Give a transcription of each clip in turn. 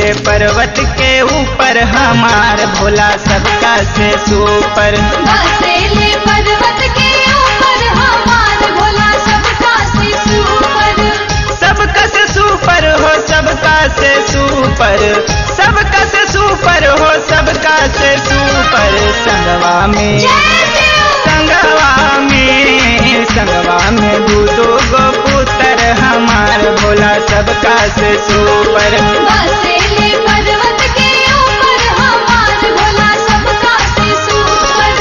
ले पर्वत के ऊपर हमार भोला सबका से सुपर बसेले पर्वत के ऊपर हमार भोला सबका से सुपर सबका से सुपर हो सबका से सुपर सबका से सुपर हो सबका से सुपर संगवा में जय शिव संगवा में संगवा में दू दो गो पुत्र हमार भोला सबका से सुपर बसेले पर्वत के ऊपर हमार भोला सबका से सुपर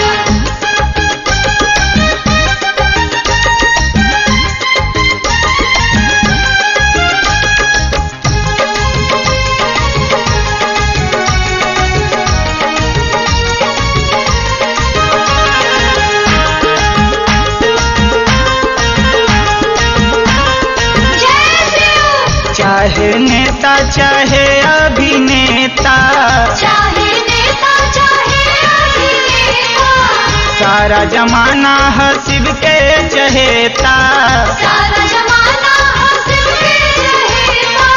जय शिव चाहे नेता चाहे अभिनेता चाहे नेता चाहे अभिनेता सारा जमाना है शिव के चहेता सारा जमाना हंस के रहेगा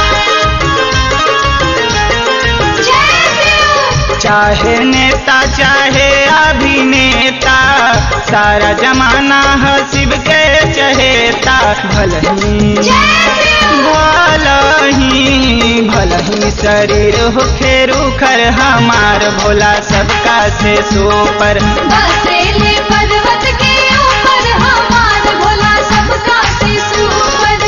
जय शिव चाहे नेता चाहे अभिनेता सारा जमाना है शिव के चहेता भलही जय शिव भलही भलही शरीर हो फेरू खर हमार भोला सबका से सोपर बसेले पर्वत के ऊपर हमार भोला सबका से सुपर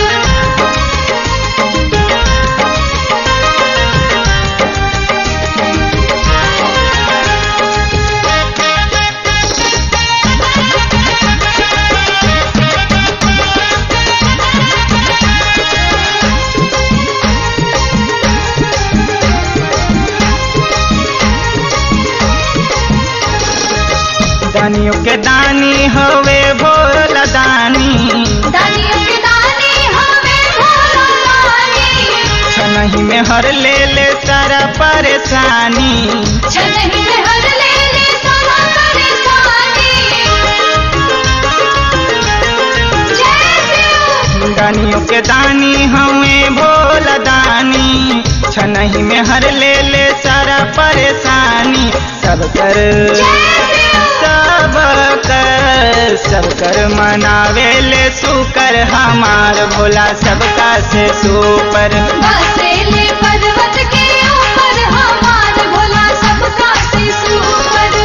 दानियों के दानी हवे भोला दानी दानियों के दानी हमें भोला दानी छनही में हर ले ले सारा परेशानी छनही में हर ले ले सारा परेशानी जय शिव दानियों के दानी हमें भोला दानी छनही में हर ले ले सारा परेशानी सब कर जय शिव सब कर सब कर मनावे ले सुकर हमार भोला सबका से सुपर बसेले पर्वत के ऊपर हमार भोला सबका से super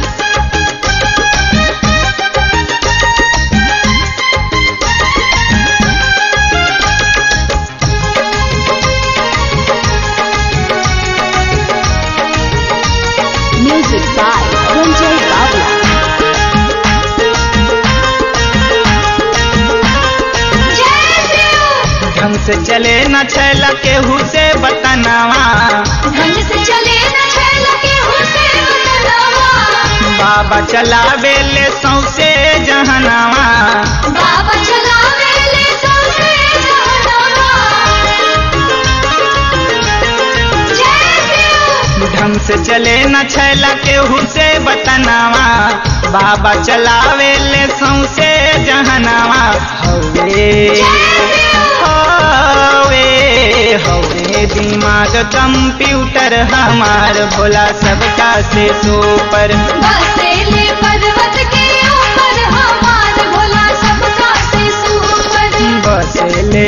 Music by Ranjay Bawla. जय शिव ढंग से चले न छैला केहू से बतनावा ढंग से चले न छैल के हुसे बतलावा बाबा चलावे ले सौसे जहनावा बाबा चलावे ले सौसे जहनावा जय शिव ढंग से चले न छैला केहू से बतनावा बाबा चलावे ले सौसे जहनावा हवे हवे हवे दिमाग कंप्यूटर हमार भोला सबका से सुपर बसेले पर्वत के ऊपर हमार भोला सबका से सुपर बसले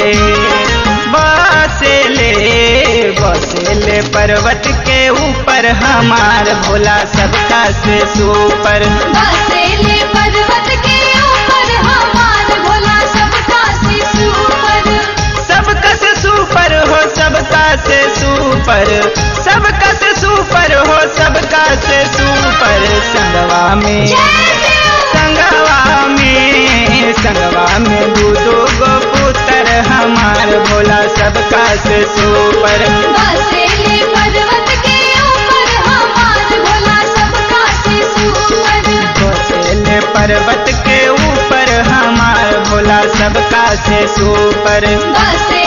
बसले बसले पर्वत के ऊपर हमार भोला सबका से सुपर बसेले पर्वत के ऊपर हमार भोला सबका से सुपर सबका से सुपर हो सबका से सुपर सबका से सुपर हो सबका से सुपर संगवा में जय शिव संगवा में संगवा में दू दो गो पुत्र हमार भोला सबका से सुपर बसेले पर्वत के ऊपर हमार भोला सबका से सुपर बसेले पर्वत के ऊपर हमार भोला सबका से सुपर बसे